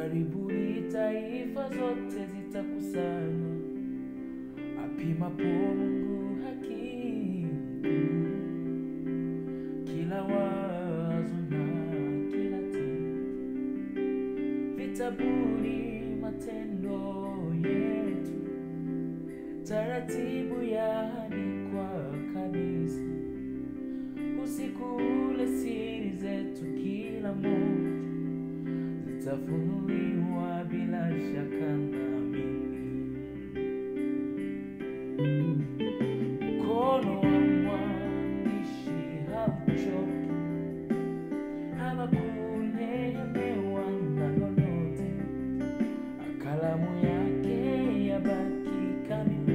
Karibuni taifa zote zitakusanywa, apimapo Mungu haki kuu. Kila wazo na kila tendo, vitabuni matendo yetu, taratibu yaandikwa kabisa. Usiku ule siri zetu kila moja zitafunuliwa bila shaka naamini. Mkono wa mwandishi hauchoki ama kulemewa na lolote, kalamu yake yabaki kamili